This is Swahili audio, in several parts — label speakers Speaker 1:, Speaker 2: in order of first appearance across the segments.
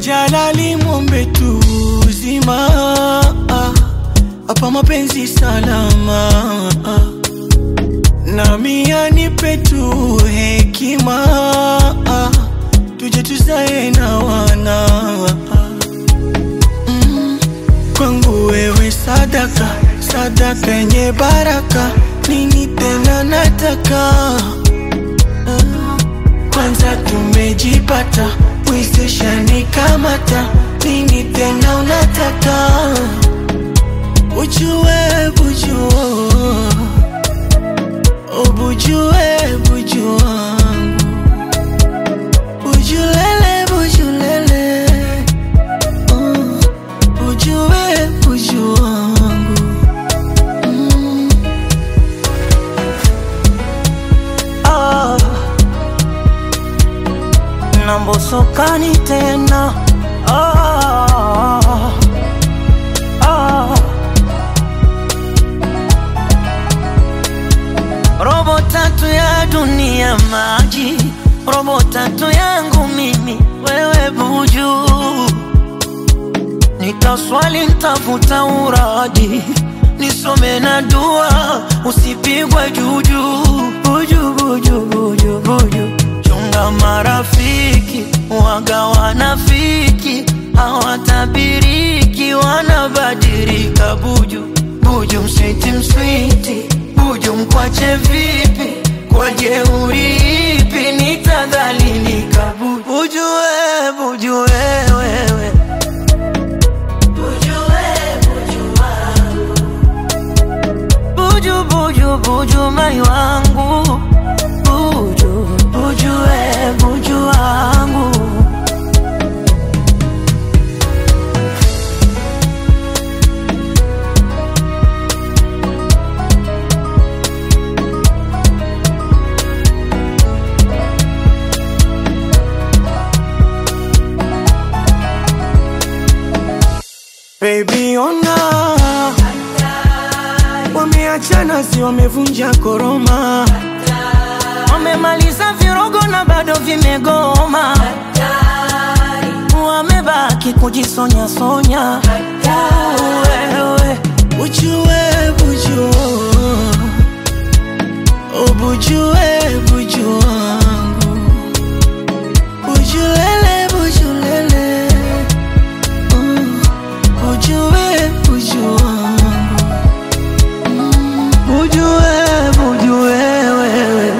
Speaker 1: Jalali mwombe tu uzima hapa mapenzi salama nami anipe tu hekima tuje tuzae na wana mm. Kwangu wewe sadaka sadaka yenye baraka nini tena nataka uh. Kwanza tumejipata wezesha nikamata nini tena unataka Ujue bujua Ubujue buju wangu Bujulele bujulele uh, Bujue buju wangu mm.
Speaker 2: ah. Nambosokani tena ah. Ah. Robo tatu ya dunia maji, robo tatu yangu mimi, wewe buju. Nitaswali ntafuta uradi, nisome na dua, usipigwe juju. Buju, buju, buju, buju. Chunga marafiki, waga wanafiki, hawatabiriki, wanabadilika buju. Buju mswiti mswiti, buju mkwache vipi? Kwa jeuri ipi nitadhalilika buju? Buju we, buju we, wewe Buju, buju, buju, mai wangu Buju, buju, we, buju wangu
Speaker 1: Baby ona Wameachana si wamevunja koroma
Speaker 2: Wamemaliza virogo na bado vimegoma Wamebaki kujisonya sonya Wewe
Speaker 1: Ujue buju Ubujue buju wangu Bujulele bujulele uh, Ujue buju wangu
Speaker 2: Bujue, bujue, wewe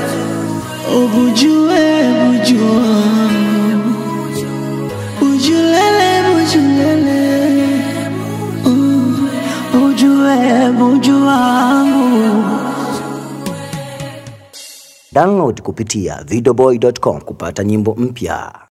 Speaker 1: Ubujue buju wangu Bujulele bujulele uh,
Speaker 2: Bujue, buju wangu
Speaker 3: Download kupitia videoboy.com kupata nyimbo mpya.